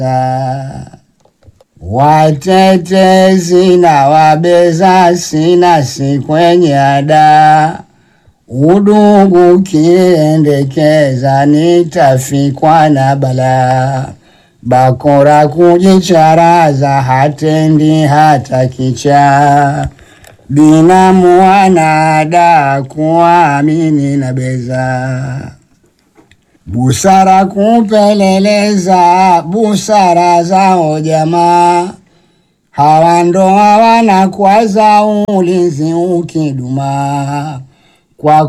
watetezi na wabeza sina si kwenye ada udugu kiendekeza nitafikwa na balaa bakora kujicharaza hatendi hata kicha binamu wanada kuamini na beza busara kupeleleza busara zao jamaa hawa ndo hawana kwaza ulinzi ukiduma kwa